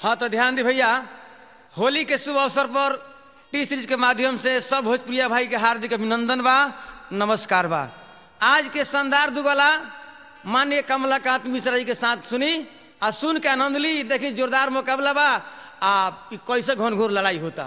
हाँ तो ध्यान दी भैया होली के शुभ अवसर पर टी सीरीज के माध्यम से सब भोजप्रिया भाई के हार्दिक अभिनंदन बा नमस्कार बा आज के शानदार दुगला माननीय कमलाकांत मिश्रा जी के साथ सुनी आ सुन के आनंद ली देखी जोरदार मुकाबला बा आ इ कैसे घन घोर लड़ाई होता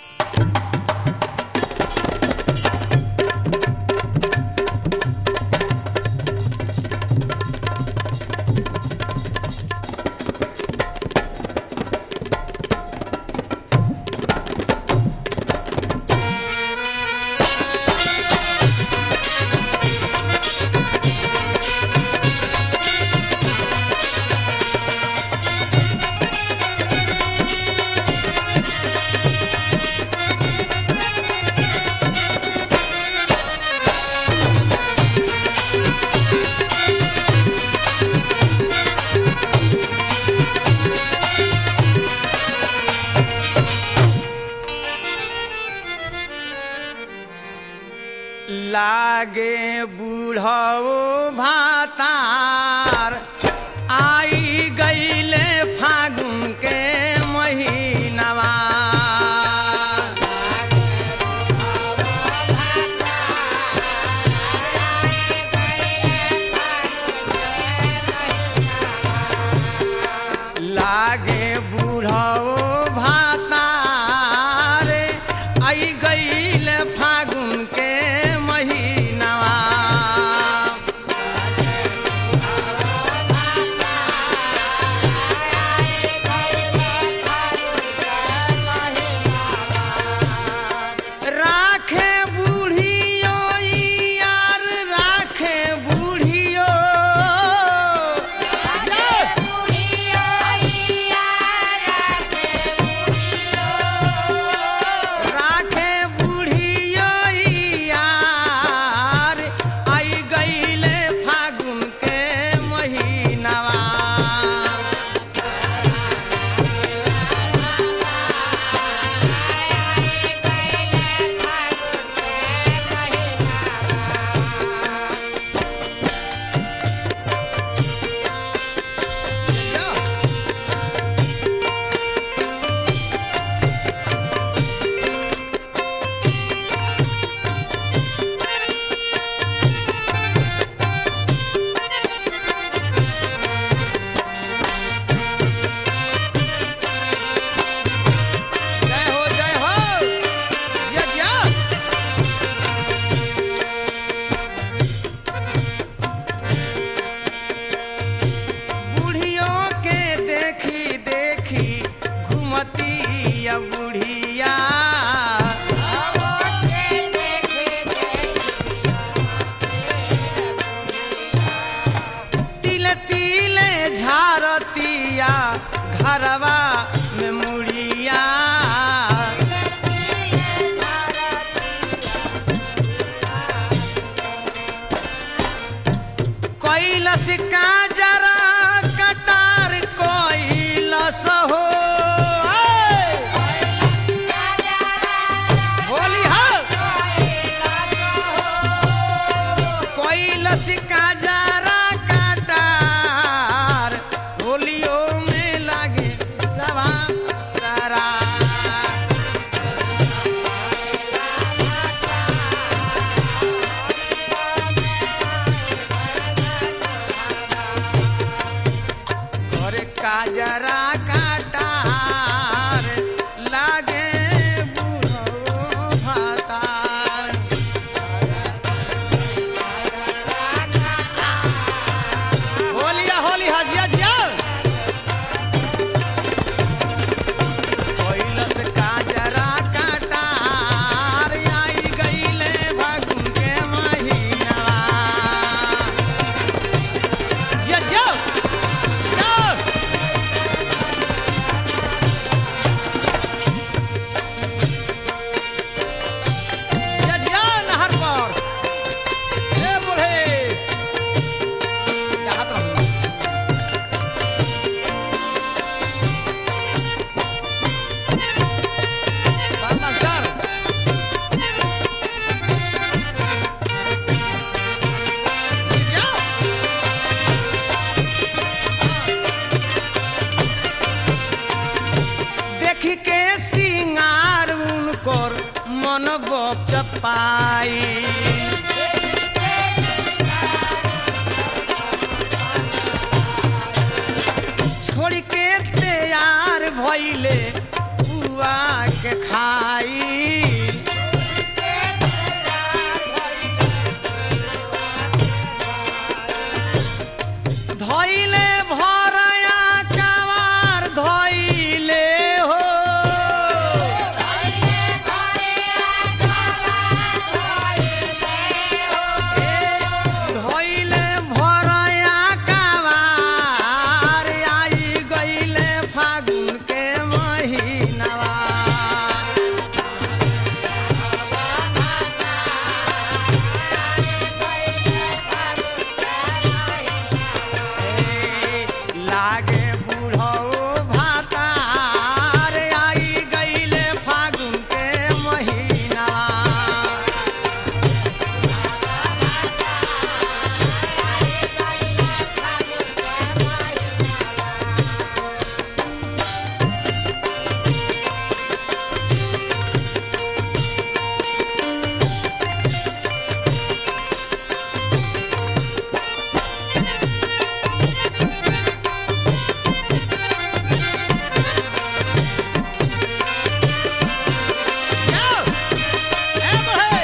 लागे बूढ़ो भातार आई गईले फागुन के महीनवा लागे बूढ़ो भातार आई गईले फागुन के महीनवा राखे बूढ़ियो यार राखे बूढ़ियो राखे बूढ़ियो यार आई गईले फागुन के महीनवा जय हो जय हो जय जय बूढ़ियों के देखी देखी घुमती या बुढ़िया तिल तिले झारतिया घरवा में मुड़िया कैलस का जरा कटार कैलस हो ऐ! होली हो कैलस का जरा कटार होलियो में लागे रवा तारा घर काजरा काटार लागे बुढ़ो भातार होलिया होली हजिया जिया कैलस काजरा काटार आई गईले फागुन के महीनवा जिया जिया जिया पाई छोड़ के तैयार भइले बुआ के खाई धइले भरया कवार धइले हो धइले भरया कवार आई गइले फागुन के महिनावा लागे बूढ़ो भातार आई गइले फागुन के महीना Go! ए बढ़े!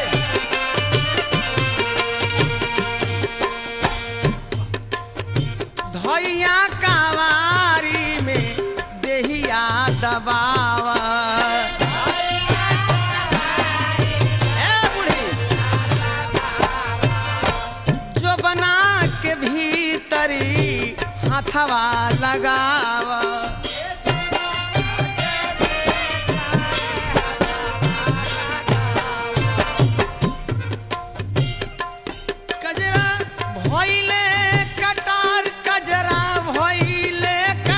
धैया कावारी में देहिया दबावा ए बूढ़ी! जो बना के भीतरी हाथवा लगावा कजरा भइले कटार कजरा भइले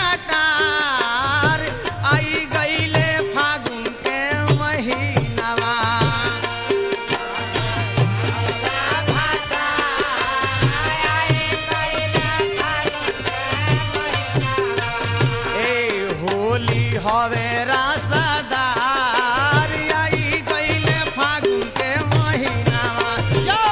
कटार आई गइले फागुन के महीनावा ए होली हवे रासदार आई गइले फागुन के महीनावा यो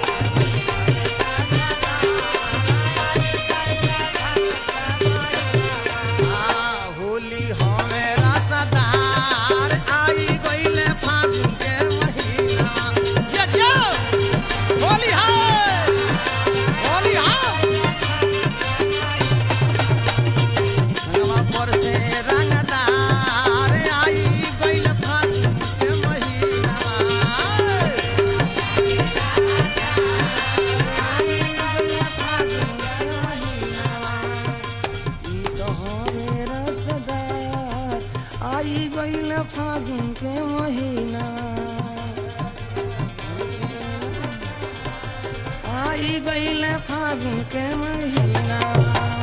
आ, होली हवे रसदार आई गइले फागुन के महीना जे जे होली है होली है रंगवा पर से रंगदार आई गइले फागुन के महीना आई गईल फागुन के महीना आई गईल फागुन के महीना